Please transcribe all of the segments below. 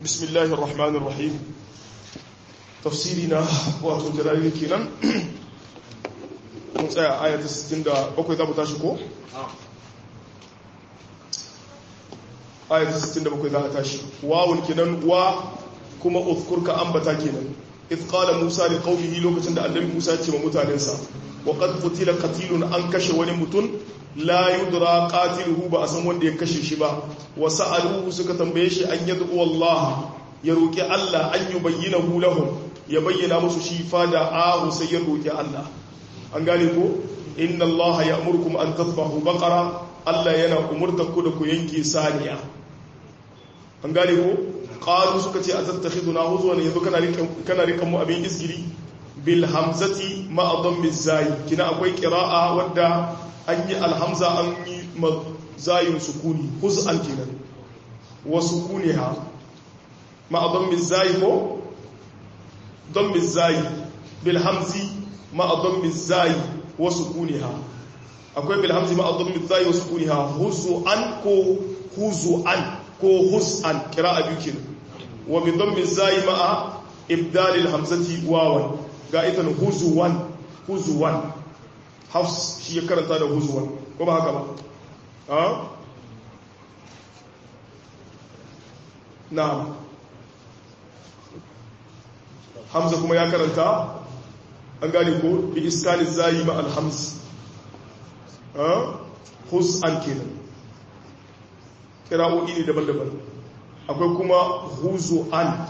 بسم الله الرحمن الرحيم تفسيرنا واتو جلالي كينان mun tsaya ayata 67 za mu tashi ko? ayata 67 za a tashi wawun kenan wa kuma uzkurka ambata kenan idh qala musa li qaumihi lokacin da annabi musa ce ma mutanensa wa qad qutila qatilun an kashe wani mutum la yudra qatiluhu ba a san wanda ya kashe shi ba wa sa'aluhu suka tambaye shi an yad'u Allah ya roki Allah an yubayyinahu lahum ya bayyana musu shi fa da ahu sai ya roki Allah an gane ko inna Allah ya'murukum an tadhbahu baqara Allah yana umurtar ku da ku yanke saniya an gane ko qalu suka ce atattakhiduna huzwan yanzu kana rikan kana rikan mu abin isgiri bil hamzati ma dhammi zai kina akwai qira'a wadda an yi alhamza an yi zayin sukuni huz'an kenan wa sukuniha ma dhammi zai ko dhammi zai bil hamzi ma dhammi zai wa sukuniha akwai bil hamzi ma dhammi zai wa sukuniha huzu'an ko huzu'an ko hus'an qira'a biyu kenan wa bi dhammi zai ma'a ibdal al hamzati wawan ga ita huzuwan huzuwan hafs shi ya karanta da huzuwan ko ba haka ba ha na hamza kuma ya karanta an gane ko bi iskani zai ma al hamz ha hus'an kenan kira'o'i ne daban-daban akwai kuma huzu an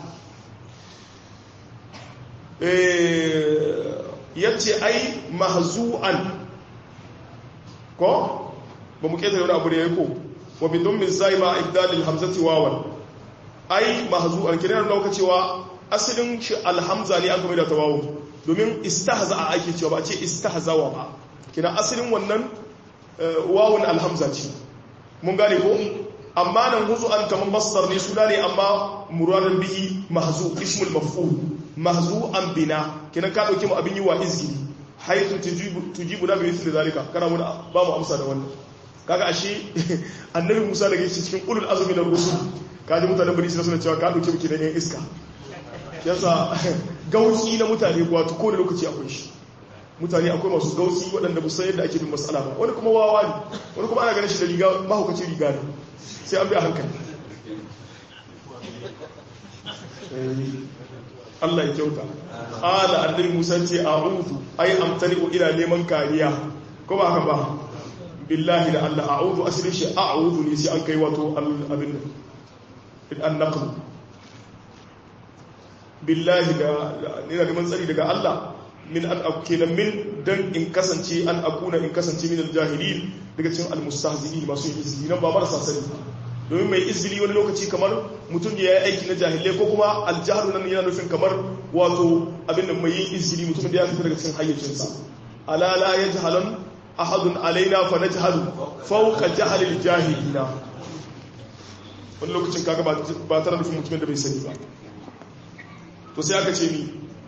ya ce ai mahzu'an ko ba mu ƙetare wani abu da ya yi ko wa bidon min zai ma ibdalil hamzati wawan ai mahzu'an kira da nauka cewa asalin shi alhamza ne aka mai da tawawo domin istahza a ake cewa ba ce istahzawa ba kina asalin wannan wawun alhamza ce mun gane ko amma nan huzu an kamar masdar ne suna ne amma muradan bihi mahzu ismul maf'ul mahzu an bina kinan ka dauke mu abin yi wa izgili haythu tujibu tujibu na bi mithli zalika kana mu ba mu amsa da wannan kaga ashe annabi Musa daga shi cikin ulul azmi na rusul kaji mutanen bari suna cewa ka dauke mu kidan yan iska yasa gausi na mutane wato ko da lokaci akwai shi mutane akwai masu gausi waɗanda musan yadda ake bin matsala ba wani kuma wawa ne wani kuma ana ganin shi da riga mahaukacin riga ne sai an bi a hankali Allah ya kyauta ala annabi Musa ce a'udhu ai amtani ila neman kariya ko ba haka ba billahi da Allah a'udhu asalin shi a'udhu ne sai an kai wato abin nan an naqlu billahi da ina neman tsari daga Allah min an akuna min dan in kasance an akuna in kasance min aljahilin daga cikin almustahzi'in masu yin izini nan ba marasa sani domin mai izini wani lokaci kamar mutum da ya yi aiki na jahilai ko kuma aljahalu nan yana nufin kamar wato abin da mai yin izini mutum da ya fita daga cikin hayyacinsa ala la yajhalan ahadun alaina fa najhalu fawqa jahalil jahilina wani lokacin kaga ba tare nufin mutumin da bai sani ba to sai aka ce ni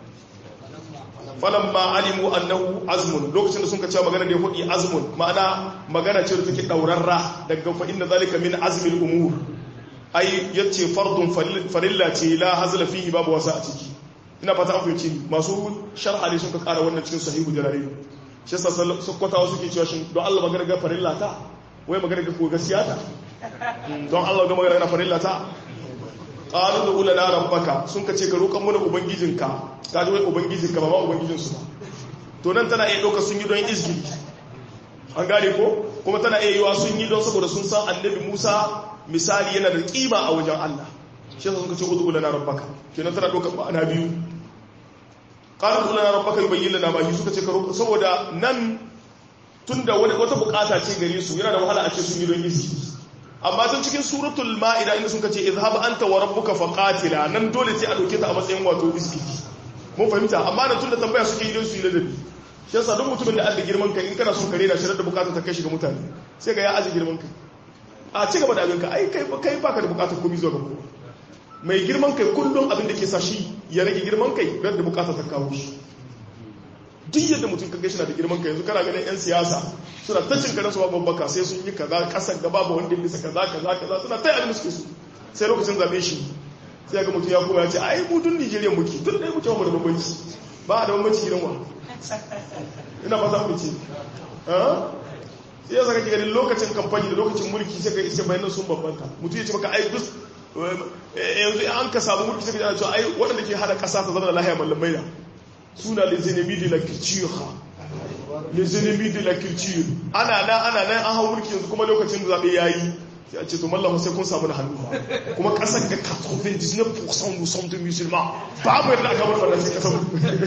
falan ma alimu annahu azmun lokacin da sun ka cewa magana da ya hudi azmun ma'ana magana ce da take daurarra daga fa inna zalika min azmil umur ai yace fardun farilla ce la hazla fihi babu wasa a ciki ina fata an fahimci masu sharha ne sun ka kara wannan cikin sahihu jalalain shi yasa sokotawa suke cewa shin don Allah magana ga farilla ta wai magana ga ko gaskiya ta don Allah ga magana ga farilla ta qalu da ulana rabbaka sun ka ce ka roƙan mana ubangijinka ka ji wai ubangijinka ba ma ubangijinsu ba to nan tana iya ɗauka sun yi don izgiri an gane ko kuma tana iya yiwa sun yi don saboda sun san annabi musa misali yana da ƙima a wajen allah shi yasa sun ka ce udu ulana rabbaka kenan tana ɗauka ma'ana biyu qalu da ulana rabbaka yubayyin lana ma suka ce ka roƙa saboda nan tunda wata bukata ce gare su yana da wahala a ce sun yi don izgiri amma tun cikin suratul ma'ida inda sun kace izhab anta wa rabbuka faqatila nan dole ce a dauke ta a matsayin wato iski mun fahimta amma nan tunda tambaya suke idan su yi ladabi shi yasa duk mutumin da Allah girman kai in kana son kare da shirar da bukata ta kai shi ga mutane sai ga ya aji girman kai a ci gaba da abin ka ai kai kai baka da bukatar komai zuwa ga kowa mai girman kai kullum abin da ke sa shi ya rage girman kai da bukata ta kawo shi duk yadda mutum kaga shi na da girman kai yanzu kana ganin yan siyasa suna ta cin karansu ba babbaka sai sun yi kaza kasar gaba ba wanda bisa kaza kaza kaza suna ta yi abin suke su sai lokacin zabe shi sai ga mutum ya kuma ya ce ai mu dun Nigeria muke dun dai muke mu da bambanci ba da bambanci gidan wa ina ba za mu ce sai ya saka ki ganin lokacin kamfani da lokacin mulki sai ka isa bayanan sun bambanta mutum ya ce maka ai dus yanzu an ka samu mulki sai ka cewa ai waɗanda ke hada ƙasa ta zama da lahiya mallamai na suna les ennemis de la culture les ennemis de la culture ana nan ana nan an hau mulki yanzu kuma lokacin da zaɓe yayi sai a ce to mallam sai kun samu da hannu kuma ƙasar ga 99% nous sommes de musulmans ba mu yarda aka bar fara sai ƙasar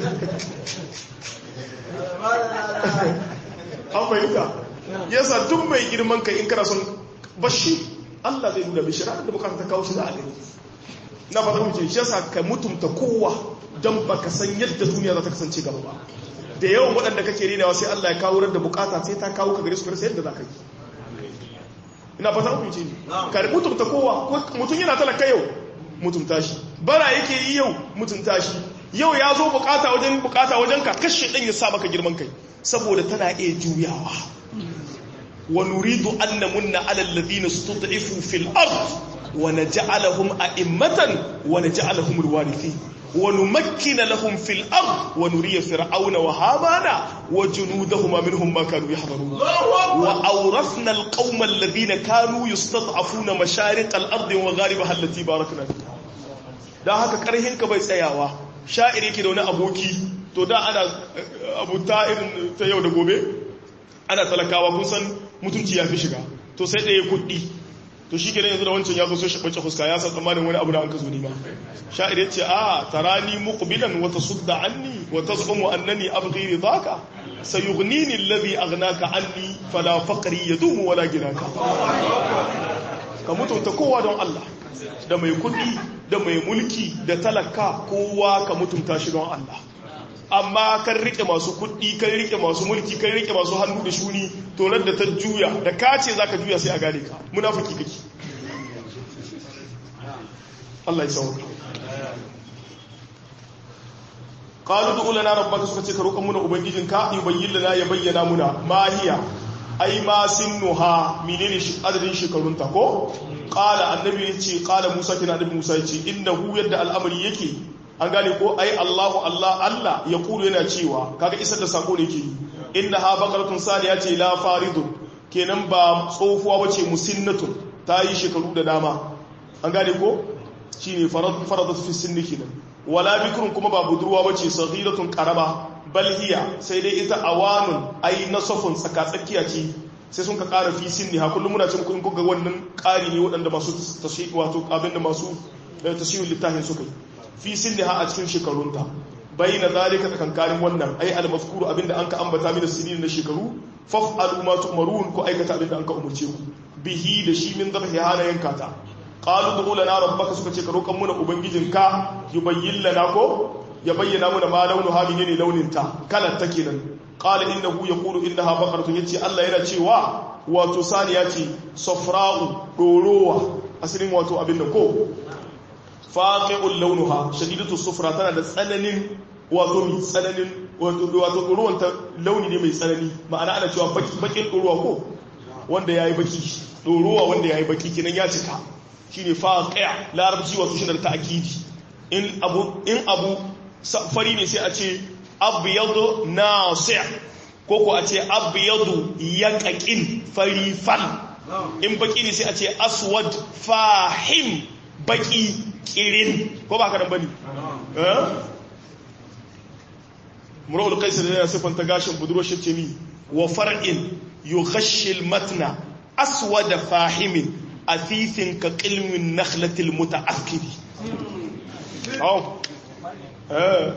an fahimta yasa duk mai girman kai in kana son bashi Allah zai nuna mishi ranar da bukata ta kawo shi za a gani na fata kuma ce shi yasa ka mutumta kowa don baka san yadda duniya za ta kasance gaba ba da yawan waɗanda kake renawa sai Allah ya kawo da bukata sai ta kawo ka gare su kare sai yadda za ka yi ina fata kuma ce ka mutumta kowa mutum yana talaka yau mutumta shi bara yake yi yau mutumta shi yau ya zo bukata wajen bukata wajen ka kashe ɗan ya sa maka girman kai saboda tana iya juyawa wa nuridu an namunna ala alladhina stud'ifu fil ard wa naj'alahum a'immatan wa naj'alahum alwarithin wa numakkina lahum fil ard wa nuriya fir'auna wa hamana wa junudahuma minhum ma kanu yahdharun wa awrathna alqawma alladhina kanu yustad'afuna mashariq al-ard wa gharibaha allati barakna fiha dan haka karhin ka bai tsayawa sha'iri ke da wani aboki to da ana abuta irin ta yau da gobe ana talakawa kun san mutunci ya fi shiga to sai ɗaya kuɗi to shi kenan yanzu da wancan ya zo sai shaɓace fuska ya san tsammanin wani abu da an ka zo nima sha'ir ya ce a tarani muqbilan wa tasudda anni wa tazumu annani abghi ridaka sayughnini alladhi aghnaka anni fala faqri yadumu wala ginaka ka mutunta kowa don Allah da mai kuɗi da mai mulki da talaka kowa ka mutunta shi don Allah amma kan rike masu kuɗi kan rike masu mulki kan rike masu hannu da shuni tonar da ta juya da ka ce za ka juya sai a gane ka munafiki kake Allah ya sauka qalu du lana rabbaka suka ce ka roƙan muna ubangijin ka yubayyin lana ya bayyana muna ma hiya ai ma sinnuha menene shi adadin shekarun ta ko qala annabi yace qala musa kina annabi musa yace innahu yadda al'amari yake an gane ko ai Allahu Allah Allah ya kulu yana cewa kaga isar da sako ne ke inna ha baqaratun saniya ce la faridun kenan ba tsofuwa bace musinnatun ta yi shekaru da dama an gane ko shine faradat fi sinni kenan wala bikrun kuma ba budurwa bace saghiratun qaraba bal hiya sai dai ita awanun ai nasafun tsaka tsakiya ce sai sun ka ƙara fi sinni ha kullum muna cin kun ga wannan ƙari ne waɗanda masu tashiq wato abin da masu tashiwul littafin suka yi fi sinniha a cikin shekarunta bai na zalika tsakankanin wannan ai almazkuru abinda an ka ambata mini sinin na shekaru faf'alu ma tu'marun ko aikata abinda an ka umurce ku bihi da shi min zabahi hana yanka ta qalu du lana rabbaka suka ce ka roƙan muna ubangijinka yubayyin lana ko ya bayyana muna ma launu ha ne launin ta kalar ta kenan qala innahu yaqulu innaha baqaratun yace Allah yana cewa wato saniya ce safra'u dorowa asalin wato abin da ko faqi'ul launuha shadidatu sufra tana da tsananin wato mai tsananin wato ruwan ta launi ne mai tsanani ma'ana ana cewa bakin ruwa ko wanda yayi baki ruwa wanda yayi baki kinan ya cika shine faqi' larabci wato shi da ta'kidi in abu in abu fari ne sai a ce abyadu nasi' ko ko a ce abyadu yaqaqin fari fal in baki ne sai a ce aswad fahim baki kirin ko ba ka nan bane mura'ul kaisar da yana siffanta gashin budurwar shi mi wa far'in yughashshi al-matna aswada fahimin athithin ka qilmin nakhlatil muta'akkidi oh eh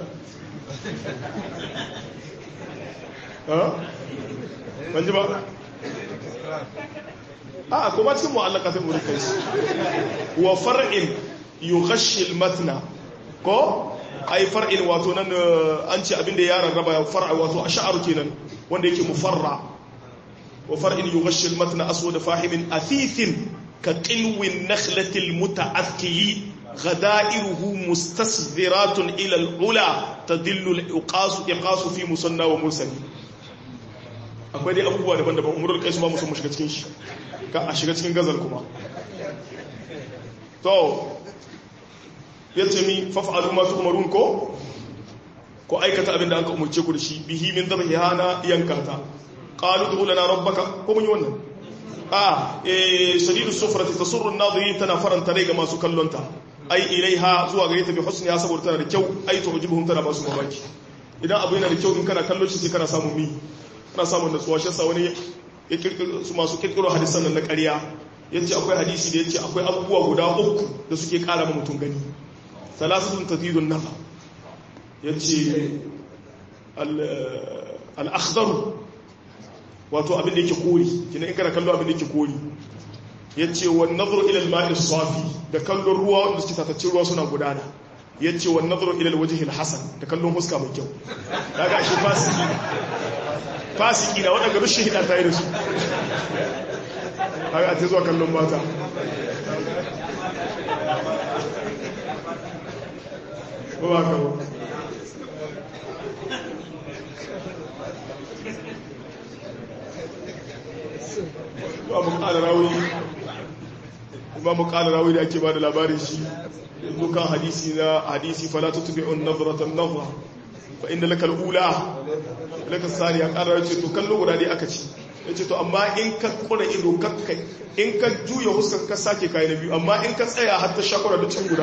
eh banji ba a kuma cikin mu'allaka sai murkai wa far'in yughashshi al-matna ko ai far'in wato nan an ce abinda ya rarraba far'a wato ash'ar kenan wanda yake mufarra wa far'in yughashshi al-matna aswad fahimin athithin ka qilwin nakhlati al-muta'akkili غدائره مستصدرات إلى العلا تدل الإقاس إقاس في مصنى ومرسل akwai dai abubuwa daban-daban umarar kai su ba musu mu shiga cikin shi ka a shiga cikin gazal kuma to yace mi faf'alu ma tu'marun ko ko aikata abin da aka umurce ku da shi bihi min dhabhiha na yankata qalu du lana rabbaka ko mun yi wannan a eh shadidu sufrati tasurru an-nadirin tana faranta rai ga masu kallonta ai ilaiha zuwa gare ta bi husniha saboda tana da kyau ai tu'jibuhum tana ba su mamaki idan abu yana da kyau in kana kallon shi sai kana samu mi kana samun natsuwa shi yasa wani ya kirkiro su masu kirkiro hadisan nan na ƙarya yace akwai hadisi da yace akwai abubuwa guda uku da suke ƙara ma mutum gani salasatun tazidun nafa yace al-akhdar wato abin da yake kori kina in kana kallo abin da yake kori yace wan nadhru ila al-ma'i safi da kallon ruwa wanda suke tatacce ruwa suna gudana yace wan nadhru ila al-wajhi al-hasan da kallon huska mai kyau kaga shi fasiki fasiki da wadanda rushin hida ta yi da su kaga ta zuwa kallon mata ba ba ka ba babu ƙara rawi babu ƙara rawi da ake ba da labarin shi dukan hadisi na hadisi fala tutbi'un nadratan nadra fa inda laka al-ula laka saniya ƙara ce to kallo guda dai aka ci yace to amma in ka kura ido kakkai in ka juya huskar ka sake kai na biyu amma in ka tsaya har ta shakura da cikin guda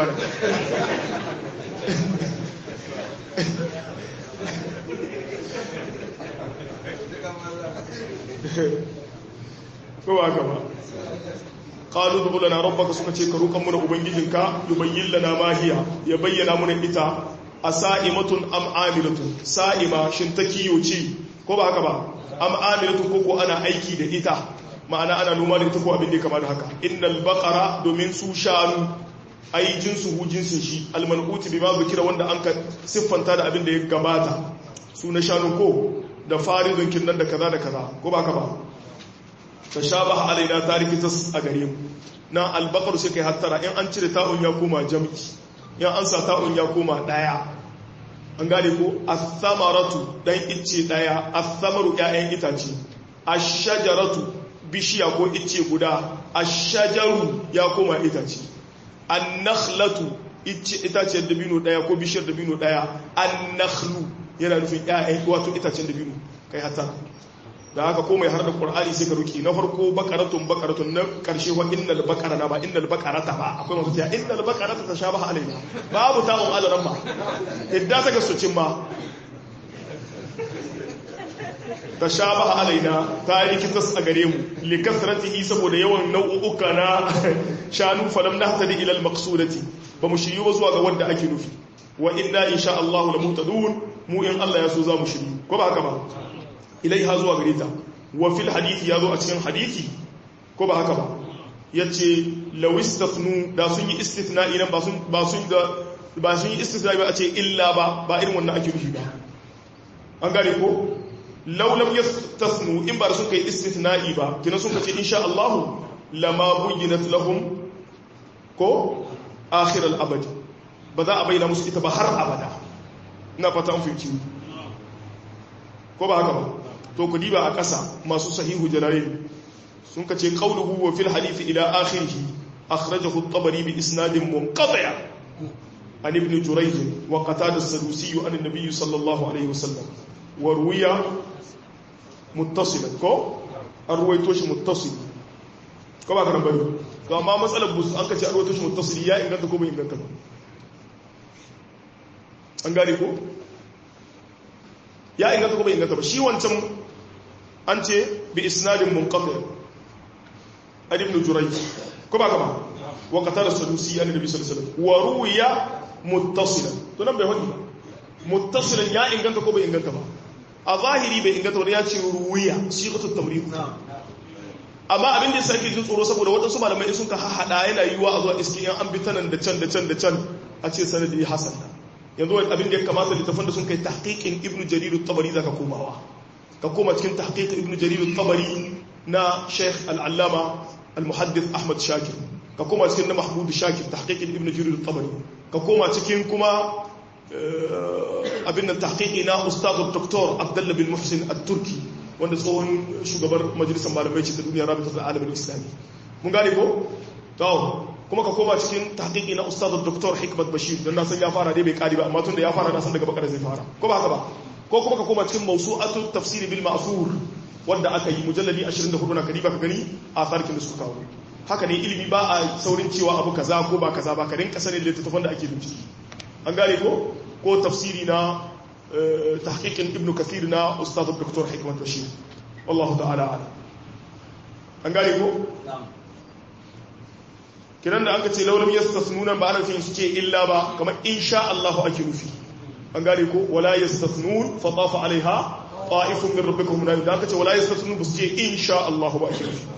ko ba ka ba qalu dubu lana rabbaka suka ce ka roƙan muna ubangijinka yubayyin lana ma hiya ya bayyana muna ita asaimatun am amilatun sa'ima shin ta kiyo ce ko ba haka ba am amilatun ko ko ana aiki da ita ma'ana ana noma da ita ko abin da kama da haka innal baqara domin su shanu ai jinsu hu jinsin shi almanuti bima zikira wanda an ka siffanta da abin da ya gabata su na shanu ko da faridun kinnan da kaza da kaza ko ba haka ba tashabaha alaina tariki tas a gare mu na albaqar sai kai hattara in an cire ta'un ya koma jam'i in an sa ta'un ya koma daya an gane ko as-samaratu dan icce daya as-samaru ƴaƴan itace ash-shajaratu bishiya ko icce guda ash-shajaru ya koma itace an-nakhlatu itacen dabino daya ko bishiyar dabino daya an-nakhlu yana nufin ƴaƴan wato itacen dabino kai hattara da haka ko mai har da qur'ani sai ka ruki na farko baqaratun baqaratun na karshe wa innal baqarana ba innal baqarata ba akwai masu cewa innal baqarata tashabaha alaina babu ta'un alaran ba idda ta gasucin ma tashabaha alaina ta rikitas a gare mu li kasratihi saboda yawan nau'uka na shanu falam nahtadi ila al maqsudati ba mu shiryu ba zuwa ga wanda ake nufi wa inna insha Allah la muhtadun mu in Allah ya so za mu shiryu ko ba haka ba ilaiha zuwa gare ta wa fil hadithi ya zo a cikin hadithi ko ba haka ba ya ce lawistafnu da sun yi istithna'i nan ba sun da ba sun yi istithna'i ba a ce illa ba ba irin wannan ake nufi ba an gane ko laulam yastasnu in ba sun kai istithna'i ba kina sun kace insha Allah lama buyyinat lahum ko akhir al-abad ba za a bayyana musu ita ba har abada ina fata an fahimci ko ba haka ba to ku diba a ƙasa masu sahihu jalalain sun ka ce qawluhu wa fil hadith ila akhirih akhrajahu at-tabari bi isnadin munqati' an ibn jurayj wa qatada as-sadusi an an-nabiy sallallahu alayhi wasallam wa ruwiya muttasilan ko an ruwaito shi muttasil ko ba kana bari to amma matsalar bus an ka ce an ruwaito shi muttasil ya inganta ko bai inganta ba an gane ko ya inganta ko bai inganta ba shi wancan an ce bi isnadin munqati an ibn jurayj ko ba kama wa qatala sadusi an nabi sallallahu alaihi wasallam wa ruwiya muttasilan to nan bai wadi muttasilan ya inganta ko bai inganta ba a zahiri bai inganta wani ya ce ruwiya sigatut tamrid amma abin da sai jin tsoro saboda waɗansu malamai sun ka hahada yana yiwa a zuwa iski yan an bi tanan da can da can da can a ce sanadi hasan yanzu abin da ya kamata littafin da sun kai tahqiqin ibnu jarir at-tabari zaka komawa ka koma cikin tahqiq ibnu jarir at-tabari na sheikh al-allama al-muhaddith ahmad shakir ka koma cikin na mahmud shakir tahqiq ibnu jarir at-tabari ka koma cikin kuma abin nan tahqiqi na ustad dr abdullah bin muhsin at-turki wanda tsohon shugabar majalisar malamai ce ta duniya rabitar alamin islami mun gane ko to kuma ka koma cikin tahqiqi na ustaz dr hikmat bashir don na san ya fara dai bai kari ba amma tun da ya fara na san daga bakar zai fara ko ba haka ba ko kuma ka koma cikin mawsu'atu tafsir bil ma'thur wanda aka yi mujalladi 24 na kadiba ka gani a farkin da suka kawo haka ne ilimi ba a saurin cewa abu kaza ko ba kaza ba ka rinka sanin littattafan da ake bincike an gane ko ko tafsiri na tahqiqin ibnu kathir na ustaz dr hikmat bashir wallahu ta'ala a'lam an gane ko kiran da aka ce laulam yastasnuna ba ana cikin su ce illa ba kamar insha Allah ake nufi an gane ko wala yastasnun fa tafa alaiha ta'ifun min rabbikum da aka ce wala yastasnun ba su ce insha Allah ba ake nufi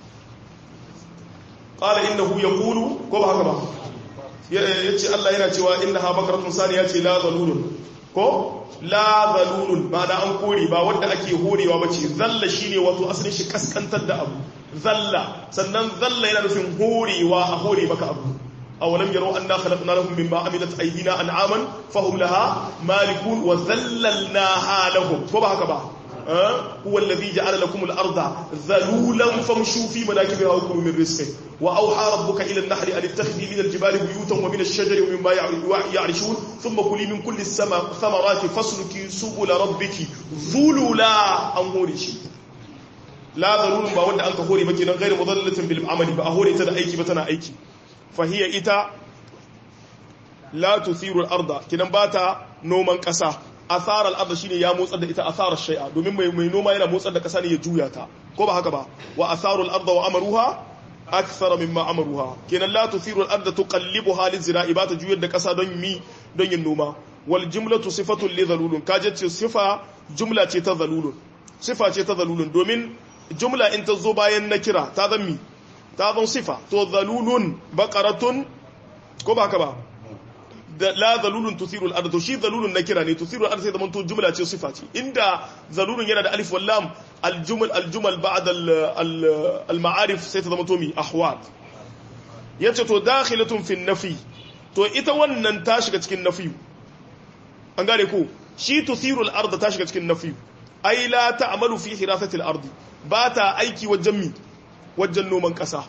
qala innahu yaqulu ko ba haka ba yace Allah yana cewa innaha bakaratun saniya ce la zalulun ko la zalulun ba da an kore ba wanda ake horewa bace zalla shine wato asalin shi kaskantar da abu zalla sannan zalla yana nufin horewa a hore maka abu awalam yaro anna khalaqna lahum mimma amilat aydina an'aman fahum laha malikun wa zallalnaha lahum ko ba haka ba huwa alladhi ja'ala lakum al-ardha dhalulan famshu fi manakibiha wa kulu min rizqihi wa awha rabbuka ila an-nahli an ittakhidhi min al-jibali buyutan wa min ash-shajari wa mimma ya'rishun thumma kuli min kulli thamarati fasluki subula rabbiki dhulula an hore shi la zarurun ba wanda an ka hore ba kenan gairu mudallatin bil amali ba a hore ta da aiki ba tana aiki fahiya ita la tuthiru al-arda kenan ba ta noman kasa athar al-arda shine ya motsar da ita athar shay'a domin mai mai noma yana motsar da kasa ne ya juya ta ko ba haka ba wa atharu al-arda wa amaruha akthara mimma amaruha kenan la tuthiru al-arda tuqallibuha lizra'i ba ta juyar da kasa don mi don yin noma wal jumlatu sifatun li zalulun kaje ce sifa jumla ce ta zalulun sifa ce ta zalulun domin jumla in ta zo bayan na kira ta zan mi ta zan sifa to zalulun baqaratun ko ba ka ba da la zalulun tusiru al to shi zalulun na kira ne tusiru al sai zaman to jumla ce sifa ce inda zalulun yana da alif wal lam al jumal al jumal ba'd al al ma'arif sai ta zama to mi ahwal yace to dakhilatun fi nafi to ita wannan ta shiga cikin nafi an gane ko shi tusiru al ard ta shiga cikin nafi ai la ta'malu fi hirasati al ardi ba ta aiki wajen mi wajen noman ƙasa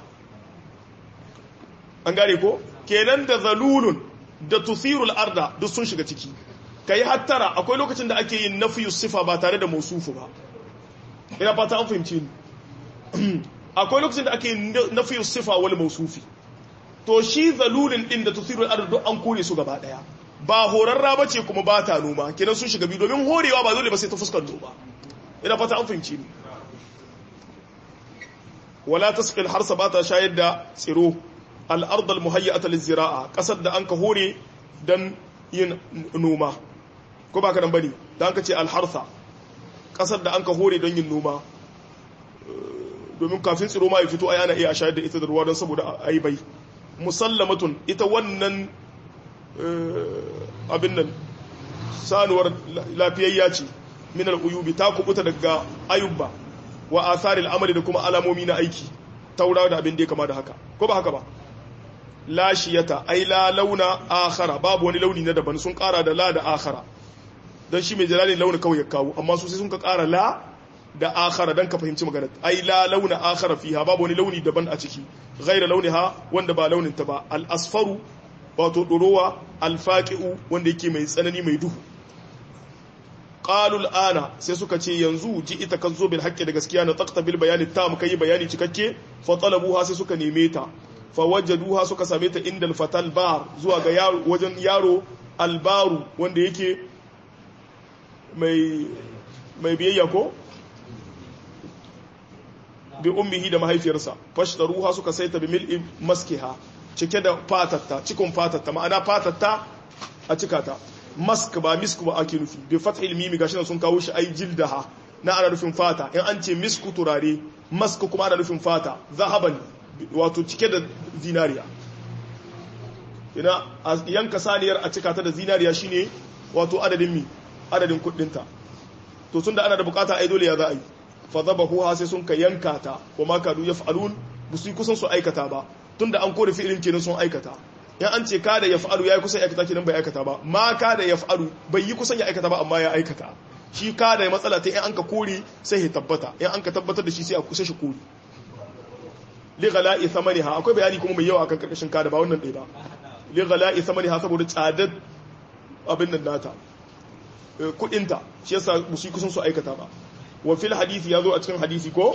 an gane ko kenan da zalulun da tusirul arda duk sun shiga ciki ka yi hattara akwai lokacin da ake yin nafiyu sifa ba tare da mausufu ba ina fata an fahimci ni akwai lokacin da ake yin nafiyu sifa wal mausufi to shi zalulun din da tusirul arda duk an kore su gaba daya ba horarra ba ce kuma ba ta noma kenan sun shiga biyu domin horewa ba dole ba sai ta fuskar noma ina fata an fahimci ni wala tasqil harsa ba ta shayar da tsiro al-ard al-muhayyata liz-zira'a kasar da anka hore dan yin noma ko baka dan bane da anka ce al-harsa kasar da anka hore don yin noma domin kafin tsiro ma ya fito ai ana iya shayar da ita da ruwa don saboda ai bai musallamatun ita wannan abin nan sanuwar lafiyayya ce min al-uyubi ta kubuta daga ayubba wa asaril amali da kuma alamomi na aiki taura da abin da ya kama da haka ko ba haka ba lashiyata ai la launa akhara babu wani launi na daban sun kara da la da akhara dan shi mai jalalin launi kawai ya kawo amma su sai sun ka kara la da akhara dan ka fahimci magana ai la launa akhara fiha babu wani launi daban a ciki ghaira launiha wanda ba launin ta ba al asfaru wato dorowa al faqi'u wanda yake mai tsanani mai duhu qalul ana sai suka ce yanzu ji ita kan zo bil haqqi da gaskiya na taqta bil bayani tam kai bayani cikakke fa talabuha sai suka neme ta fa wajaduha suka same ta inda al fatal bar zuwa ga yaro wajen yaro al baru wanda yake mai mai biyayya ko bi ummihi da mahaifiyarsa fashtaruha suka saita bi mil'i maskiha cike da fatatta cikon fatatta ma'ana fatatta a cikata mask ba misk ba ake nufi bi fathil mimi gashi sun kawo shi ai jildaha na ana nufin fata in an ce misku turare mask kuma ana nufin fata zahaban wato cike da zinariya ina yanka saniyar a cika ta da zinariya shine wato adadin mi adadin kuɗinta to tunda ana da bukata ai dole ya za a yi fa zabahu ha sai sun ka yanka ta wa ma kadu yaf'alun busu kusan su aikata ba tunda an kore fi'ilin kenan sun aikata in an ce kada ya fa'alu ya yi kusan aikata kenan bai aikata ba ma kada ya fa'alu bai yi kusan ya aikata ba amma ya aikata shi kada ya matsala ta in an ka kore sai ya tabbata in an ka tabbatar da shi sai a kusa shi kore li ghala'i thamaniha akwai bayani kuma mai yawa akan karkashin kada ba wannan dai ba li ghala'i thamaniha saboda tsadar abin nan nata kudinta shi yasa musu kusan su aikata ba wa fil hadisi yazo a cikin hadisi ko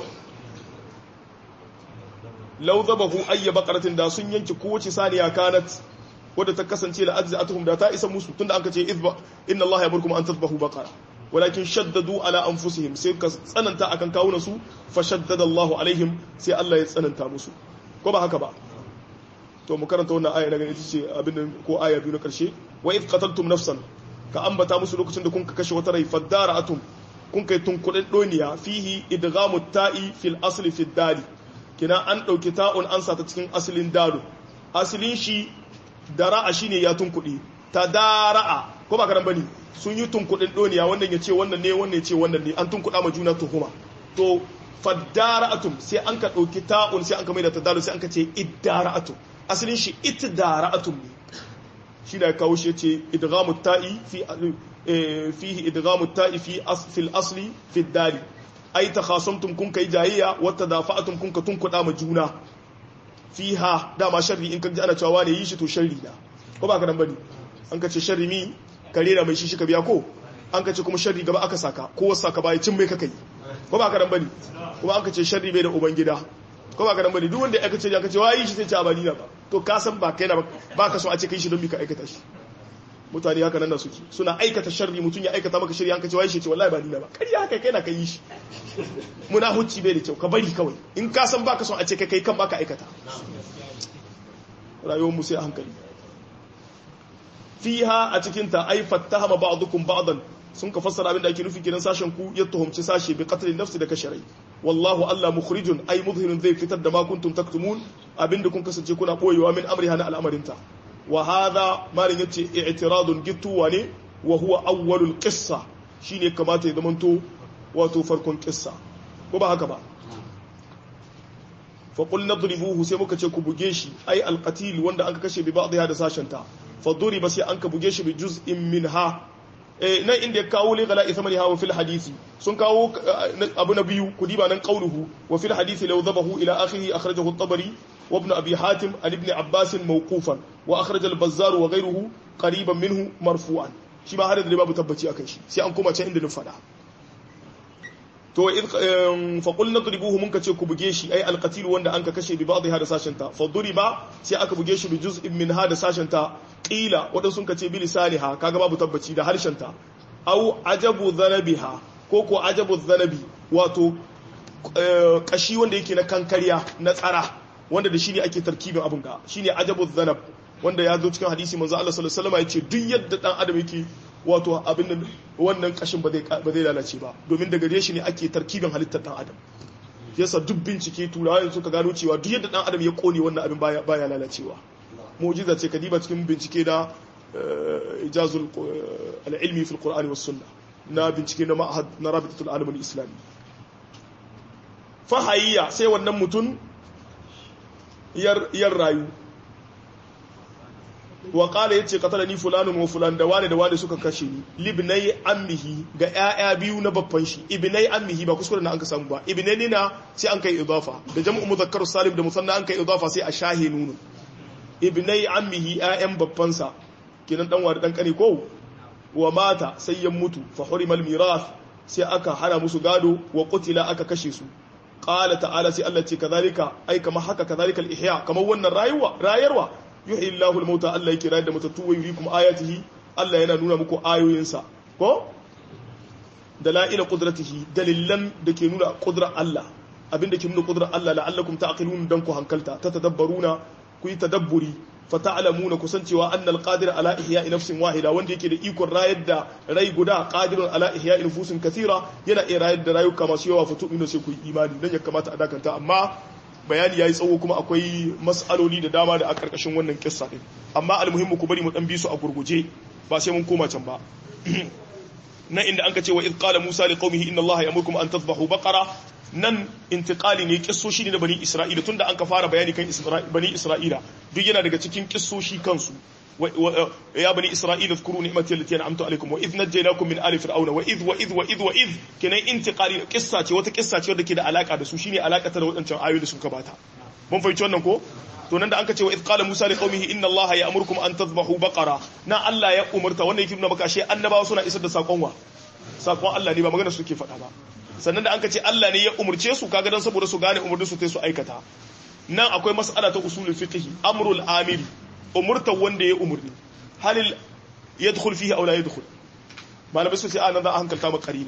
law dhabahu ayya baqaratin da sun yanke kowace saniya kanat wadda ta kasance la ajza'atuhum da ta isa musu tunda an kace izba inna allaha yamurkum an tadhbahu baqara walakin shaddadu ala anfusihim sai ka tsananta akan kawunan su fa shaddada allahu alaihim sai Allah ya tsananta musu ko ba haka ba to mu karanta wannan aya daga ita ce abin ko aya biyu na karshe wa id qataltum nafsan ka ambata musu lokacin da kun ka kashe wata rai fadara'atum kun kai tunkudin doniya fihi idghamu ta'i fil asli fid dali kina an dauki ta'un an sa ta cikin asalin dalu asalin shi dara'a shine ya tunkuɗe ta dara'a ko ba karan bane sun yi tunkuɗin doniya wannan ya ce wannan ne wannan ya ce wannan ne an tunkuɗa ma juna tuhuma to fadara'atum sai an ka ɗauki ta'un sai an ka maida ta dalu sai an ka ce iddara'atum asalin shi iddara'atum ne shi da kawo shi ce idghamu ta'i fi fihi idghamu ta'i fi fil asli fi dali ai takhasamtum kun kai jayayya wa tadafa'atum kun ka tunkuɗa ma juna fiha dama sharri in ka ji ana cewa ne yi shi to sharri na ko ba ka nan bane an ka ce sharri mi kare da mai shi shi ka biya ko an ka ce kuma sharri gaba aka saka ko wasu saka baya cin mai ka kai ko ba ka nan bane kuma an ka ce sharri bai da uban gida ko ba ka nan bane duk wanda aka ce aka ce wa yi shi sai ce abani na ba to ka san ba kai na ba ka so a ce kai shi don bi ka aikata shi mutane haka nan da suke suna aikata sharri mutum ya aikata maka shirya an ka ce wai shi ce wallahi ba ni na ba kariya haka kai na kai shi muna hucci bai da kyau ka bari kawai in ka san baka son a ce kai kai kan baka aikata rayuwar mu sai a hankali fiha a cikin ta ai fattahama ba'dukum ba'dan sun ka fassara abin da ake nufi kiran sashen ku ya tuhumci sashe bi qatl nafsi da kasharai wallahu alla mukhrijun ai mudhhirun zai fitar da ma kuntum taktumun abinda kun kasance kuna boyewa min amriha na al'amarinta wa hadha malin yace i'tiradun gittuwa ne wa huwa awwalul qissa shine kamata ya zamanto wato farkon qissa ko ba haka ba fa qul nadribuhu sai muka ce ku buge shi ai alqatil wanda an kashe bi ba'dha da sashenta fa duriba sai an ka buge shi bi juz'in minha eh nan inda ya kawo li gala ithamani hawa fil hadisi sun kawo abu na biyu ku diba nan qauluhu wa fil hadisi law dhabahu ila akhirih akhrajahu at-tabari wa ibn abi hatim an ibn abbas mawqufan wa akhraj al-bazzar wa ghayruhu qariban minhu marfu'an shi ba har da babu tabbaci akan shi sai an koma can inda na fada to fa qul nadribuhu mun kace ku buge shi ai al-qatil wanda an ka kashe bi ba'dha da sashenta fa duriba sai aka buge shi bi juz'in min hada sashenta qila wadan sun kace bi lisaniha kaga babu tabbaci da harshenta au ajabu dhanabiha ko ko ajabu dhanabi wato kashi wanda yake na kankariya na tsara wanda da shi ne ake tarkibin abun ga shine ajabu dhanab wanda ya zo cikin hadisi manzo Allah sallallahu alaihi wasallam ya ce duk yadda dan adam yake wato abin nan wannan kashin ba zai ba zai lalace ba domin daga gare shi ne ake tarkibin halittar dan adam yasa duk bincike turawa suka gano cewa duk yadda dan adam ya kone wannan abin baya baya lalacewa mu'jiza ce kadiba cikin bincike da ijazul al-ilmi fi al-qur'ani was sunnah na bincike na ma'had na rabitatul alam al-islami fahayya sai wannan mutum yar yar rayu wa qala yace qatalani fulanun wa fulan da wani da wani suka kashe ni libnai ammihi ga ƴaƴa biyu na babban shi ibnai ammihi ba kuskure na an ka samu ba ibnai na sai an kai idafa da jam'u muzakkar salim da musanna an kai idafa sai a shahe nunu ibnai ammihi ƴaƴan babban sa kenan dan wani dan kane ko wa mata sai ya mutu fa hurimal mirath sai aka hana musu gado wa qutila aka kashe su qala ta'ala sai Allah ce kazalika ai kamar haka kazalika al-ihya kamar wannan rayuwa rayarwa yuhyi Allahu al-mauta Allah yake rayar da matattu wa yurikum ayatihi Allah yana nuna muku ayoyinsa ko dalaila qudratihi dalilan da ke nuna qudrar Allah abinda ke nuna qudrar Allah la'allakum ta'qilun dan ku hankalta ta tadabbaruna ku yi tadabburi fa ta'lamuna kusancewa anna al-qadir ala ihya'i nafsin wahida wanda yake da ikon rayar da rai guda qadirun ala ihya'i nufusin kathira yana iya rayar da rayuka masu yawa fa tu'minu sai ku yi imani dan ya kamata a dakanta amma bayani yayi tsawo kuma akwai mas'aloli da dama da a karkashin wannan kissa din amma almuhimmu ku bari mu dan bi su a gurguje ba sai mun koma can ba nan inda anka ce wa id qala musa li qaumihi inna allaha ya'murukum an tadhbahu baqara nan intiqali ne kissoshi ne na bani isra'ila tunda an ka fara bayani kan bani isra'ila duk yana daga cikin kissoshi kansu يا بني إسرائيل اذكروا نعمتي التي أنعمت عليكم وإذ نجيناكم من آل فرعون وإذ وإذ وإذ وإذ كنا انتقال قصة وتا قصة ودا كده علاقة da su shine alaka ta da wadancan ayoyi da sun kabata mun fahimci wannan ko to nan da an ka ce wa qala musa li qaumihi inna allaha ya'murukum an tadhbahu baqara na Allah ya umurta wannan yake nuna maka shi annabawa suna isar da sakon wa sakon Allah ne ba magana suke faɗa ba sannan da an ka ce Allah ne ya umurce su kaga dan saboda su gane umurnin su sai su aikata nan akwai mas'ala ta usulul fiqh amrul amiri umurta wanda ya umurni halil yadkhul fihi aw la yadkhul malamai su ce a nan za a hankalta maka karina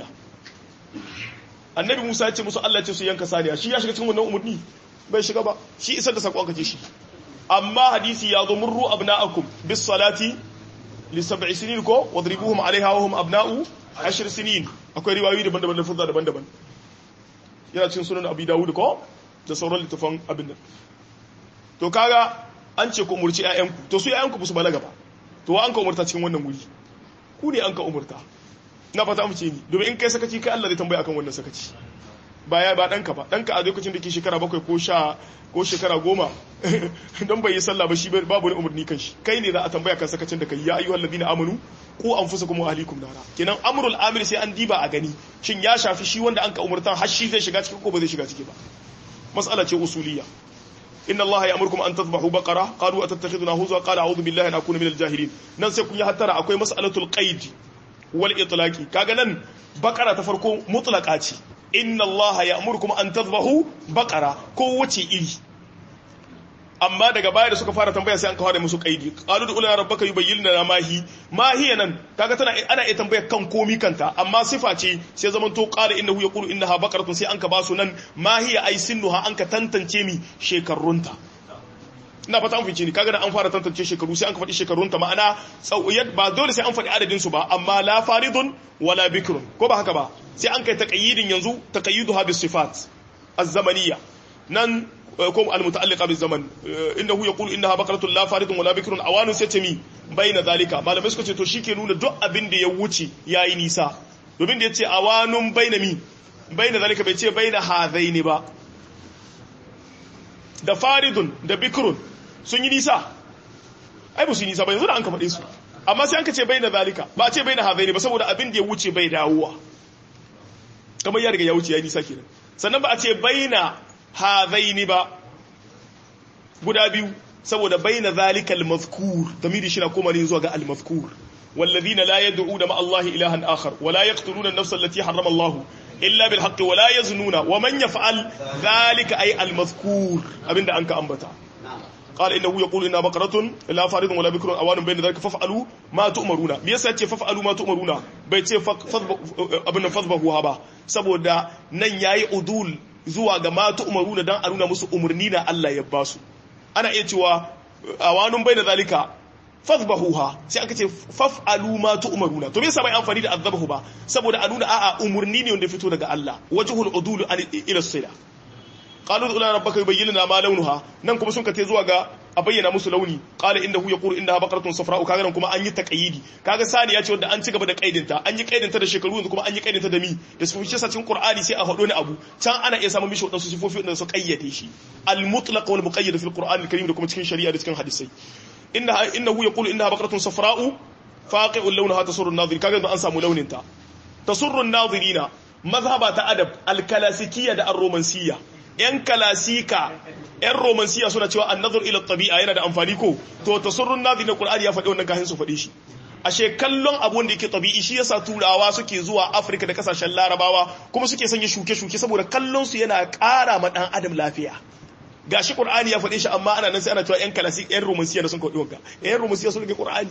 annabi Musa ya ce musu Allah ya ce su yanka saniya shi ya shiga cikin wannan umurni bai shiga ba shi isar da sakon kace shi amma hadisi ya zo murru abna'akum bis salati li sab'i sinin ko wadribuhum alaiha wa hum abna'u ashir sinin akwai riwayoyi daban-daban da furza daban-daban yana cikin sunan abi dawud ko da sauran littafan abin nan to kaga an ce ku umurci ƴaƴanku to su ƴaƴanku su balaga ba to wa an ka umurta cikin wannan guri ku ne an ka umurta na fata mu ce ni domin in kai sakaci kai Allah zai tambaya akan wannan sakaci ba ya ba ɗanka ba ɗanka a lokacin da ke shekara bakwai ko sha ko shekara goma don bai yi sallah ba shi babu wani umarni kan shi kai ne za a tambaya kan sakacin da kai ya ayyuhal ladina amanu ko anfusakum wa ahlikum nara kenan amrul amir sai an diba a gani shin ya shafi shi wanda an ka umurtan har shi zai shiga ciki ko ba zai shiga ciki ba mas'ala ce usuliyya inna allaha ya'murukum an tadhbahu baqara qalu atattakhiduna huzwa qala a'udhu billahi an akuna minal jahilin nan sai kun yi hattara akwai mas'alatul qaid wal itlaqi kaga nan baqara ta farko mutlaqa ce inna allaha ya'murukum an tadhbahu baqara ko wace iri amma daga baya da suka fara tambaya sai an kawo da musu kaidi qalu da ulana rabbaka yubayyin lana ma hi ma hiya nan kaga tana ana iya tambaya kan komi kanta amma sifa ce sai zaman to qala innahu yaqulu innaha baqaratun sai an ka basu nan ma hiya ay sinnuha an ka tantance mi shekarunta ina fata an fice ni kaga da an fara tantance shekaru sai an ka faɗi shekarunta ma'ana tsawiyat ba dole sai an faɗi adadin su ba amma la faridun wala bikrun ko ba haka ba sai an kai taqayyidin yanzu taqayyiduha bis sifat az-zamaniyya nan ko al-muta'alliqa bil zaman innahu yaqulu innaha baqaratun la faridun wala bikrun awanu sai ce mi baina zalika malamai suka ce to shike nuna duk abin da ya wuce yayi nisa domin da yace awanun baina mi baina zalika bai ce baina hadaini ba da faridun da bikrun sun yi nisa ai ba su yi nisa ba yanzu da an ka faɗe su amma sai an ka ce baina zalika ba a ce baina hadaini ba saboda abin da ya wuce bai dawowa kamar ya riga ya wuce ya nisa kenan sannan ba a ce baina hadaini ba guda biyu saboda baina zalika al-mazkur damiri shi na koma ne zuwa ga al-mazkur والذين لا يدعون مع الله إلها آخر ولا يقتلون النفس التي حرم الله إلا بالحق ولا يزنون ومن يفعل ذلك أي المذكور أبن أنك أنبتا قال إنه يقول إنها بقرة لا فارض ولا بكر أوان بين ذلك فافعلوا ما تؤمرون بيسا يتي فافعلوا ما تؤمرون بيتي أبن فضبه هبا saboda nan yayi udul zuwa ga ma tu'maruna dan a nuna musu umurni na Allah ya basu ana iya cewa awanun bai da zalika fadhbahuha sai aka ce faf'alu ma tu'maruna to me yasa bai amfani da azbahu ba saboda a nuna a'a umurni ne wanda fito daga Allah wajhul udul ila sila qalu ila rabbaka yubayyin lana ma launuha nan kuma sun kace zuwa ga a bayyana musu launi qala innahu yaqulu innaha baqaratun safra'u kaga nan kuma an yi taqayidi kaga sani ya ce wanda an ci gaba da kaidinta an yi kaidinta da shekaru yanzu kuma an yi kaidinta da mi da su fice sacin qur'ani sai a hado ne abu can ana iya samun mishi wadansu sifofi wanda su kayyade shi al mutlaq wal muqayyad fil qur'an al karim da kuma cikin shari'a da cikin hadisai innaha innahu yaqulu innaha baqaratun safra'u faqi'un launaha tasurru an-nadhir kaga an samu launin ta tasurru an-nadhirina mazhaba ta adab al klasikiyya da ar-romansiyya yan kalasika yan romansiya suna cewa annazur ila tabi'a yana da amfani ko to tasurrun nazi na qur'ani ya faɗi wannan kahin su faɗi shi ashe kallon abu da yake tabi'i shi yasa turawa suke zuwa afirka da kasashen larabawa kuma suke sanya shuke-shuke saboda kallon su yana ƙara ma dan adam lafiya gashi qur'ani ya faɗe shi amma ana nan sai ana cewa yan kalasika yan romansiya da sun kaɗi wanka yan romansiya sun rike qur'ani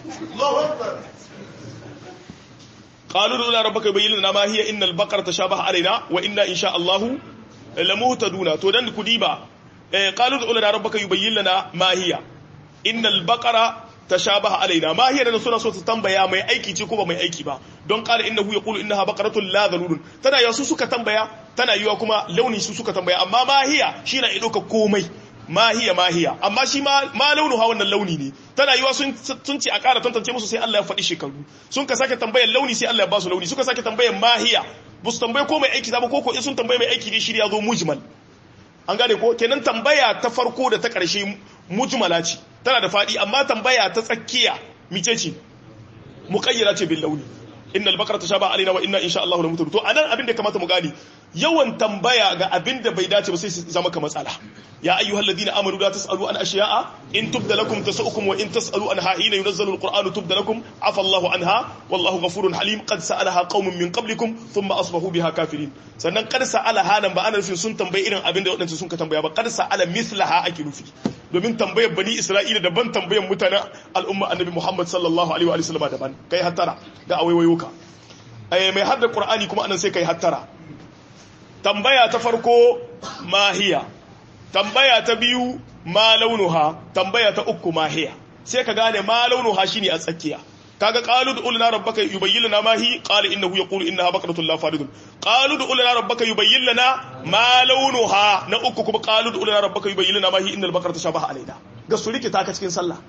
قالوا لنا ربك يبين لنا ما هي إن البقرة تشابه علينا وإنا إن شاء الله lamuhtaduna to dan ku diba eh qalu da ulana rabbaka yubayyin lana ma hiya innal baqara tashabaha alaina ma hiya da suna so su tambaya mai aiki ce ko ba mai aiki ba don qala innahu yaqulu innaha baqaratun la dhalulun tana yasu suka tambaya tana yiwa kuma launi su suka tambaya amma ma hiya shi na idoka komai ma hiya ma hiya amma shi ma ma launuha wannan launi ne tana yiwa sun sun ce a ƙara tantance musu sai Allah ya faɗi shekaru sun ka sake tambayar launi sai Allah ya ba su launi suka sake tambayar ma hiya ba su tambaye ko mai aiki ba ko ko in sun tambaye mai aiki ne shirya zo mujmal an gane ko kenan tambaya ta farko da ta ƙarshe mujmala ce tana da faɗi amma tambaya ta tsakiya mice ce muqayyada ce bil launi innal baqara tashaba alaina wa inna insha Allah lamutu to anan abin da kamata mu gani yawan tambaya ga abin da bai dace ba sai su zama ka matsala ya ayyuhal ladina amanu la tasalu an ashiya'a in tubda lakum tasukum wa in tasalu anha hina yunazzalu alqur'anu tubda lakum afa Allahu anha wallahu ghafurun halim qad sa'alaha qaumun min qablikum thumma asbahu biha kafirin sannan qad sa'alaha nan ba ana nufin sun tambayi irin abin da wadansu sun ka tambaya ba qad sa'ala mithlaha ake nufi domin tambayar bani Isra'ila daban tambayar mutanen al'umma annabi Muhammad sallallahu alaihi wa sallam daban kai hattara da awaiwayuka ai mai hadda qur'ani kuma anan sai kai hattara tambaya ta farko mahiya tambaya ta biyu ma launuha tambaya ta uku mahiya sai ka gane ma launuha shine a tsakiya kaga qalu du lana rabbaka yubayyin lana ma hi qala innahu yaqulu innaha baqaratun la faridun qalu du lana rabbaka yubayyin lana ma launuha na uku kuma qalu du lana rabbaka yubayyin lana ma hi innal baqarata shabaha alaina ga su rikita ka cikin sallah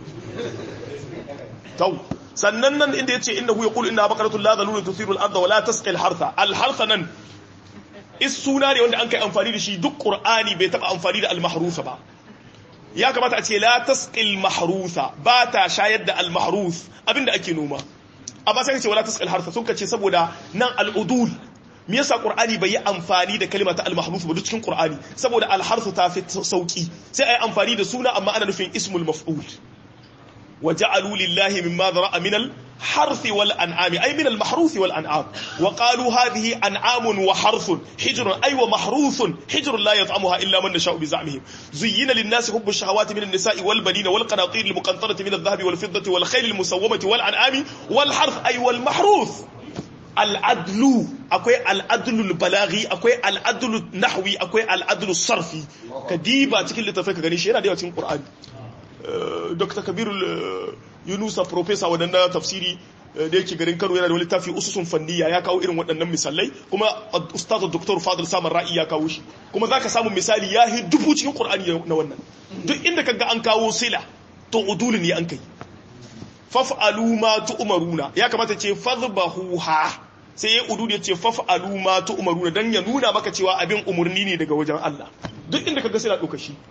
tau sannan nan inda yace innahu yaqulu innaha baqaratun la dhalulun tuthiru al-ardha wa la tasqi al-hartha al-hartha nan is suna ne wanda an kai amfani da shi duk qur'ani bai taba amfani da al-mahrusa ba ya kamata a ce la tasqil mahrusa ba ta shayar da al-mahrus abinda ake noma amma sai ka ce wala tasqil harsa sun ka ce saboda nan al-udul me yasa qur'ani bai yi amfani da kalma ta al-mahrus ba duk cikin qur'ani saboda al-harsu ta fi sauki sai ai amfani da suna amma ana nufin ismul maf'ul وجعلوا لله مما ذرأ من الحرث والأنعام أي من المحروث والأنعام وقالوا هذه أنعام وحرث حجر أي ومحروث حجر لا يطعمها إلا من نشاء بزعمهم زين للناس حب الشهوات من النساء والبنين والقناطير المقنطرة من الذهب والفضة والخيل المسومة والأنعام والحرث أي والمحروث العدل أكوي العدل البلاغي أكوي العدل النحوي أكوي العدل الصرفي كديبة تكل تفكر غنيش هنا ديوة القرآن dr kabiru yunusa profesa waɗanda tafsiri da yake garin kano yana da wani tafi ususun fanniya ya kawo irin waɗannan misalai kuma ustazu doktor fadil samun ra'i ya kawo shi kuma za ka samu misali ya yi dubu cikin ƙur'ani na wannan duk inda ka ga an kawo sila to udulu ne an kai faf'alu ma tu'maruna ya kamata ce fadhbahuha sai ya udu ya ce faf'alu ma tu'maruna dan ya nuna maka cewa abin umurni ne daga wajen Allah duk inda ka ga sila ɗauka shi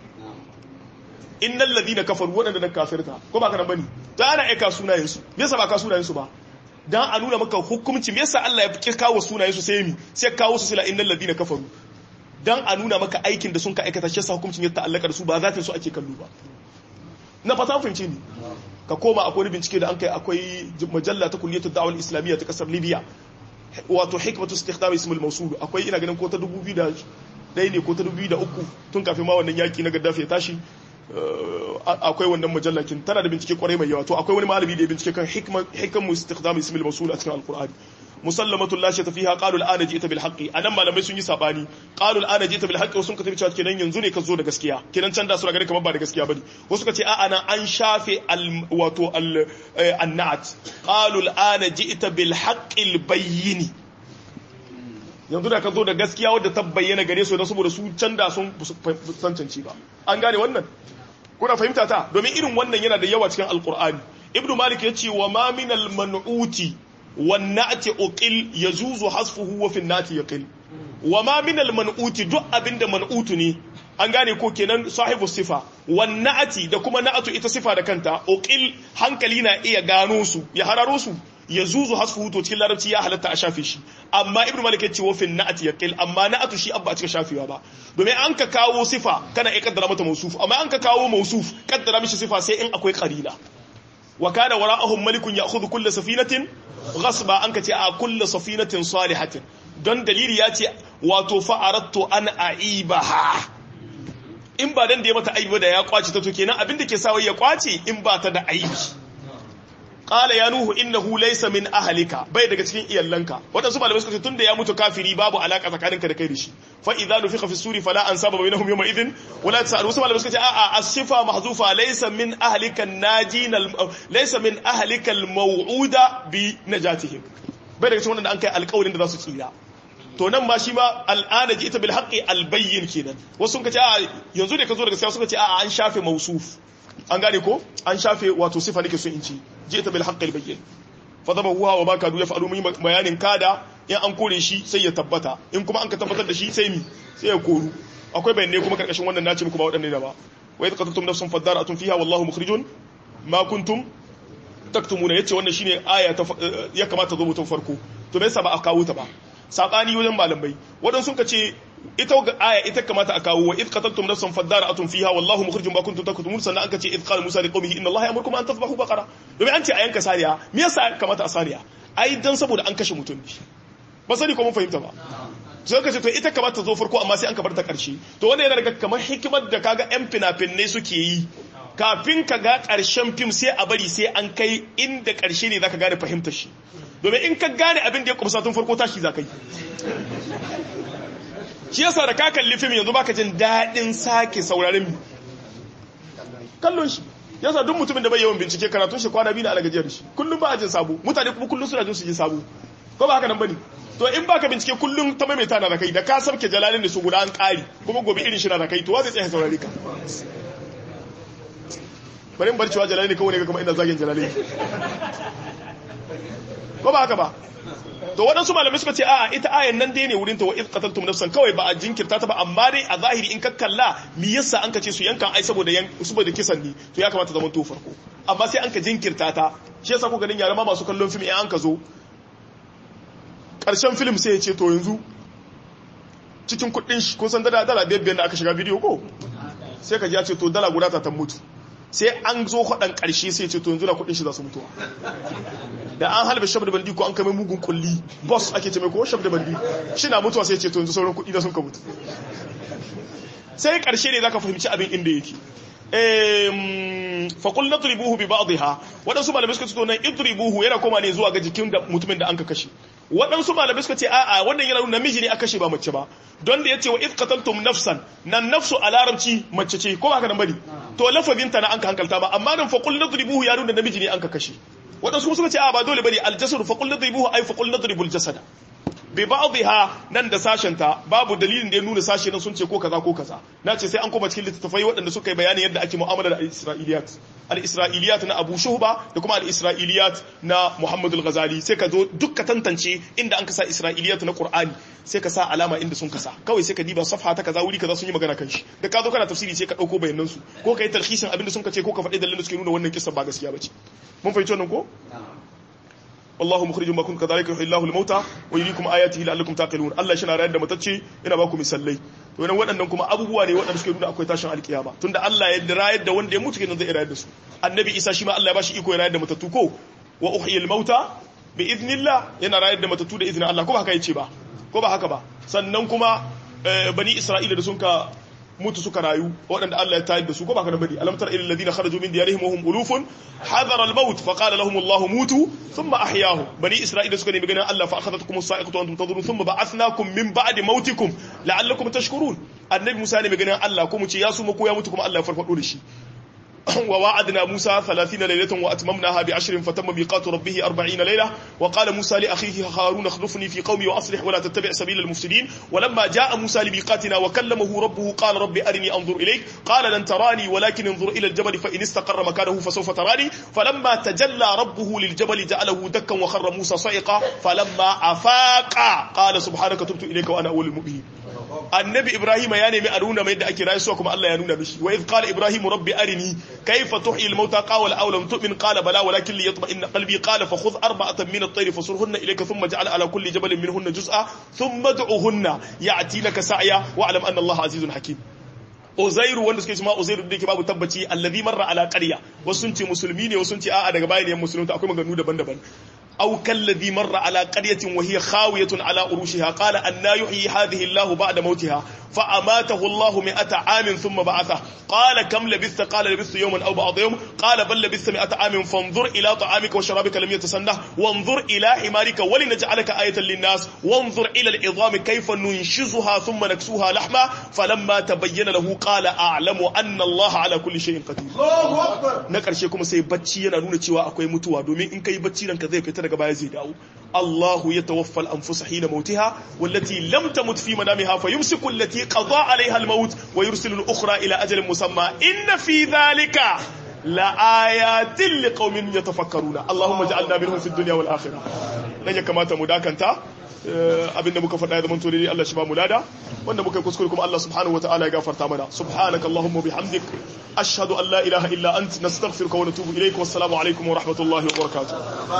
innal ladina kafaru wadanda na kafirta ko ba kana bane ta ana aika sunayen su me yasa ba ka sunayen su ba dan a nuna maka hukunci me yasa Allah ya fi kawo sunayen su sai mi sai kawo su sila innal ladina kafaru dan a nuna maka aikin da sun ka aikata shi yasa hukuncin ya ta'allaka da su ba zatin su ake kallo ba na fata fahimce ni ka koma akwai bincike da an kai akwai majalla ta kulliyatu da'wal islamiyya ta kasar libya wato hikmatu istikhdam ismul mawsul akwai ina ganin ko ta 2000 ɗaya ne ko ta 2003 tun kafin ma wannan yaki na gaddafi ya tashi akwai wannan majallakin tana da bincike kwarai mai yawa to akwai wani malami da ya bincike kan hikam istikhdam ismil mawsul a cikin alqur'ani musallamatu la shata fiha qalu al'ana ji'ta bil haqqi anan malamai sun yi sabani qalu al'ana ji'ta bil haqqi sun ka tafi cewa kenan yanzu ne ka zo da gaskiya kenan can da su gare kamar ba da gaskiya bane wasu ka ce a'a nan an shafe al wato al annat qalu al'ana ji'ta bil haqqi al bayyin yanzu da ka zo da gaskiya wadda ta bayyana gare su don saboda su can da sun sancanci ba an gane wannan kuna fahimta ta domin irin wannan yana da yawa cikin alkur'ani ibnu malik ya ce wa ma min al man'uti wan na'ti uqil yazuzu hasfuhu wa fi nati yaqil wa ma min al man'uti duk abinda man'utu ne an gane ko kenan sahibu sifa wan na'ti da kuma na'atu ita sifa da kanta uqil hankali na iya gano su ya hararo su ya zuzu hasfuhu to cikin larabci ya halatta a shafe shi amma ibnu malik yace wa fin na'ati yaqil amma na'atu shi abba a cikin shafewa ba domin an ka kawo sifa kana iya kaddara mata mausuf amma an ka kawo mausuf kaddara mishi sifa sai in akwai qarina wa kana wara'ahum malikun ya'khudhu kull safinatin ghasba an ka ce a kull safinatin salihatin don dalili ya ce wato fa'arattu an aibaha in ba dan da ya mata aibi da ya kwace ta to kenan abin da ke sawa ya kwace in ba ta da aibi qala ya nuhu innahu laysa min ahlika bai daga cikin iyallanka wadansu malamai suka ce tunda ya mutu kafiri babu alaka tsakaninka da kai da shi fa idza nufiqa fi suri fala ansaba bainahum yawma idhin wala tasal wasu malamai suka ce a'a as-sifa mahzufa laysa min ahlika najin laysa min ahlika al-maw'uda bi najatihim bai daga cikin wanda an kai alƙawarin da za su tsira to nan ma shi ma al'ana ji ita bil haqqi al bayyin kenan wasu sun ce a'a yanzu ne ka zo daga sai suka ce a'a an shafe mausuf an gane ko an shafe wato sifa nake so in ci jita bil haqqil bayyin fa dama huwa wa baka du yaf'alu min bayanin kada in an kore shi sai ya tabbata in kuma an ka tabbatar da shi sai mi sai ya koru akwai bayanai kuma karkashin wannan nace muku ba wadanne da ba wa idh qataltum nafsan fadara'atun fiha wallahu mukhrijun ma kuntum taktumuna yace wannan shine aya ta ya kamata zo mutum farko to me yasa ba a kawo ta ba sabani wajen malamai wadan sun ce ita ga aya ita kamata a kawo wa id qataltum nafsan fadara'atun fiha wallahu mukhrijum ma kuntum taktumun sannan aka ce id qala musa liqaumihi inna allaha ya'murukum an tadhbahu baqara domin an ce a yanka saniya me yasa kamata a saniya ai dan saboda an kashe mutum ne ba sani ko mun fahimta ba sai ka ce to ita kamata zo farko amma sai an kabar ta karshe to wanda yana daga kamar hikimar da kaga yan fina-finai suke yi kafin ka ga karshen fim sai a bari sai an kai inda karshe ne zaka gane fahimtar shi domin in ka gane abin da ya kumsa tun farko tashi zaka yi shi yasa da ka kalli fim yanzu baka jin daɗin sake sauraron mi kallon shi yasa duk mutumin da bai yawan bincike karatun shi kwana biyu na algajiyar shi kullum ba a jin sabo mutane kuma kullum suna jin su ji sabo ko ba haka nan bane to in baka bincike kullum ta maimaita na zakai da ka sabke jalalin da su guda an ƙari kuma gobe irin shi na zakai to wa zai tsaya saurare ka bari in bar cewa jalalin kawai ne ga kuma ina zagin jalalin ko ba haka ba to waɗansu malamai suka ce a'a ita ayan nan dai ne wurin ta wa iz qataltum nafsan kawai ba a jinkirta ta ba amma dai a zahiri in ka kalla me yasa an ka ce su yankan ai saboda yan saboda kisan ne to ya kamata zaman to farko amma sai an ka jinkirta ta shi yasa ku ganin yara ma masu kallon film in an ka zo karshen film sai ya ce to yanzu cikin kuɗin shi ko san dala dala biyar da aka shiga bidiyo ko sai ka ji ya ce to dala guda ta ta mutu sai an zo kwaɗan ƙarshe sai ce to yanzu na kuɗin shi za su mutuwa da an halbe shab da bandi ko an kame mugun kulli boss ake ce mai ko shab da bandi shi na mutuwa sai ce to yanzu sauran kuɗi da sun ka mutu sai ƙarshe ne zaka fahimci abin inda yake faƙul na turibuhu bi ba'dha waɗansu malamai suka ce to nan idribuhu yana koma ne zuwa ga jikin da mutumin da an ka kashe waɗansu malamai suka ce a'a wannan yana nuna namiji ne aka kashe ba mace ba don da yace wa id qataltum nafsan nan nafsu a larabci mace ce ko ba haka nan bane to lafazin ta na an ka hankalta ba amma nan faqul nadribuhu ya nuna namiji ne an ka kashe waɗansu kuma suka ce a ba dole bane aljasadu faqul nadribuhu ay faqul nadribul jasada bi ba'dha nan da sashen ta babu dalilin da ya nuna sashe nan sun ce ko kaza ko kaza na ce sai an koma cikin littattafai waɗanda suka yi bayani yadda ake mu'amala da al-isra'iliyat al-isra'iliyat na Abu Shuhba da kuma al-isra'iliyat na Muhammad al-Ghazali sai ka zo duk ka tantance inda an kasa isra'iliyat na Qur'ani sai ka sa alama inda sun kasa kawai sai ka diba safha ta kaza wuri kaza sun yi magana kan shi da ka zo kana tafsiri sai ka dauko bayanan su ko kai talhisin abin da sun kace ko ka faɗi dalilin da suke nuna wannan kissa ba gaskiya bace mun fahimci wannan ko wallahu mukhrijum ma kuntum kadhalika yuhyi Allahu al-mauta wa yuriikum ayatihi la'allakum taqilun Allah shi na rayar da matacce ina ba ku misallai to nan waɗannan kuma abubuwa ne waɗanda suke nuna akwai tashin alkiyama tunda Allah ya rayar da wanda ya mutu kenan zai rayar da su annabi Isa shi ma Allah ya bashi iko ya rayar da matattu ko wa uhyi al-mauta bi idnillah yana rayar da matattu da izinin Allah ko ba haka yace ba ko ba haka ba sannan kuma bani Isra'ila da sun ka mutu suka rayu waɗanda Allah ya tayar da su ko ba ka da bari alam tara ilal ladina kharaju min diyarihim wa hum ulufun hadara al maut fa qala lahum Allah mutu thumma ahyahum bani isra'ila suka nemi ganin Allah fa akhadhatkum as-sa'iqatu wa antum tadhurun thumma ba'athnakum min ba'di mautikum la'allakum tashkurun annabi Musa ne mai ganin Allah ko mu ce ya su ko ya mutu kuma Allah ya farfado da shi ووعدنا موسى ثلاثين ليلة وأتممناها بعشر فتم ميقات ربه أربعين ليلة وقال موسى لأخيه هارون اخلفني في قومي وأصلح ولا تتبع سبيل المفسدين ولما جاء موسى لميقاتنا وكلمه ربه قال رب أرني أنظر إليك قال لن تراني ولكن انظر إلى الجبل فإن استقر مكانه فسوف تراني فلما تجلى ربه للجبل جعله دكا وخر موسى صعقا فلما أفاق قال سبحانك تبت إليك وأنا أول المؤمنين annabi ibrahim ya nemi a nuna mai da ake rayuwa kuma Allah ya nuna mishi wa idh qala ibrahim rabbi arini kayfa tuhyi al-mauta qala aw lam tu'min qala bala walakin li yatma'inna qalbi qala fa khudh arba'atan min at-tayr fasurhunna ilayka thumma ij'al ala kulli jabalin minhunna juz'a thumma ad'uhunna ya'tinaka sa'ya wa'lam anna Allah azizun hakim Uzairu wanda suke cewa Uzairu da yake babu tabbaci allazi marra ala qarya wasu sun ce musulmi ne wasu sun ce a'a daga bayan musulunta akwai maganganu daban-daban أو كالذي مر على قرية وهي خاوية على أروشها قال أن يحيي هذه الله بعد موتها فأماته الله مئة عام ثم بعثه قال كم لبثت قال لبثت يوما أو بعض يوم قال بل لبثت مئة عام فانظر إلى طعامك وشرابك لم يتسنه وانظر إلى حمارك ولنجعلك آية للناس وانظر إلى العظام كيف ننشزها ثم نكسوها لحما فلما تبين له قال أعلم أن الله على كل شيء قدير الله أكبر نكر شيكم سيبتشي ينالون تشوى أكوي متوى دومين إن كي بتشي لنك ذي فتر daga baya zai dawo Allahu ya tawaffa al-anfus hina mautiha wallati lam tamut fi manamiha fayumsiku allati qada 'alayha al-maut wa yursilu al-ukhra ila ajalin musamma inna fi dhalika la ayatin liqaumin yatafakkaruna Allahumma ij'alna minhum fid dunya wal akhirah dan ya kamata mu dakanta abinda muka faɗa ya zama to dai Allah shi ba mu lada wanda muka kuskure kuma Allah subhanahu wataala ya gafarta mana subhanaka allahumma bihamdik ashhadu an la ilaha illa ant nastaghfiruka wa natubu ilayk wassalamu alaikum wa rahmatullahi wa barakatuh